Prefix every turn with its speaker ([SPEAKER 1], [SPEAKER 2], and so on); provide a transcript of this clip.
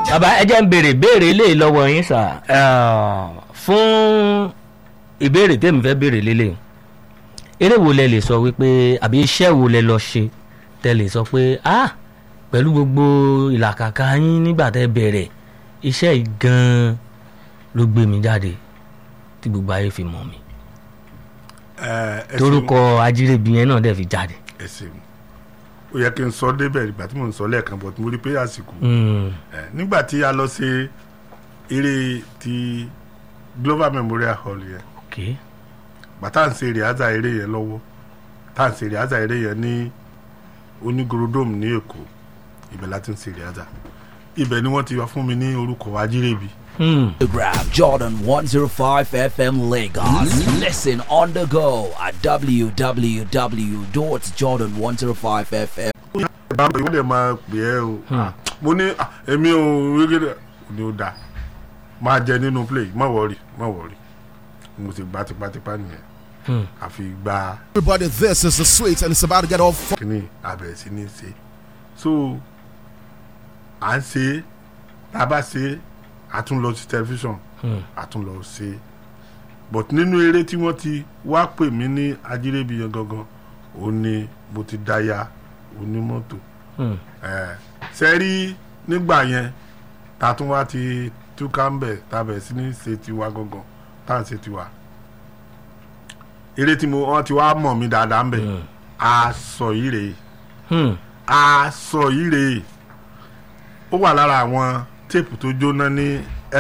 [SPEAKER 1] bàbá ẹ jẹ́ ń béèrè béèrè lè lọ́wọ́ yín sà Eh, fún ìbéèrè tèmi fẹ́ béèrè lélẹ̀ eré wo lẹ lè sọ wípé àbí iṣẹ́ wo lẹ lọ ṣe tẹ lè sọ pé ah pẹ̀lú gbogbo ìlàkàkà yín nígbà tẹ bẹ̀rẹ̀ iṣẹ́ yìí gan-an ló gbé mi jáde tí gbogbo ayé fi mọ̀ mi
[SPEAKER 2] ẹ ẹ
[SPEAKER 1] torúkọ ajírébi yẹn náà dẹ̀ fi jáde.
[SPEAKER 2] ẹ ṣeun ó yẹ kí n sọ débẹ̀ ìgbà tí mò ń sọ lẹ́ẹ̀kan bọ̀ tí mo rí pé àsìkò
[SPEAKER 1] Mm,
[SPEAKER 2] ẹ nígbà tí a lọ ṣe eré ti Global Memorial Hall yẹn
[SPEAKER 1] ok
[SPEAKER 2] bàtà ń ṣe rìhásà eré yẹn lọ́wọ́ tá à ń ṣe rìhásà eré yẹn ní onígorodome ní Èkó ibẹ̀ láti ń ṣe rìhásà ibẹ̀ ni wọ́n ti wá fún mi ní orúkọ ajírébi
[SPEAKER 1] Hmm.
[SPEAKER 3] Instagram Jordan 105 FM Lagos. Listen on the go at www.jordan105fm.
[SPEAKER 2] báwo ìwé lè máa pè ẹ́ o mo ní ah, èmi ò wíkẹ́dẹ̀ ni ó dáa máa jẹ nínú play má wọrí má wọrí mo ti gba tipátipá nìyẹn àfi gba
[SPEAKER 4] Everybody, this is the sweet, and it's about to get all fun.
[SPEAKER 2] kíní abẹ̀rẹ̀ sí ní ṣe so à ń ṣe tá a bá ṣe a tún lọ sí tẹlifíṣàn a tún lọ ṣe but nínú eré tí wọ́n ti wá pè mí ní ajírébi yẹn gangan ó ní mo ti dáya onímọ́tò
[SPEAKER 1] Hmm.
[SPEAKER 2] ṣe rí nígbà yẹn ta tún wá ti túká ń bẹ̀ ta bẹ̀ sí ní ṣe tiwa gangan tá à ń ṣe tiwa eré tí mo wọ́n ti wá mọ̀ mí dáadáa ń bẹ̀ aṣọ yìí rèé
[SPEAKER 1] Hmm.
[SPEAKER 2] aṣọ yìí rèé ó wà lára àwọn téèpù tó jóná ní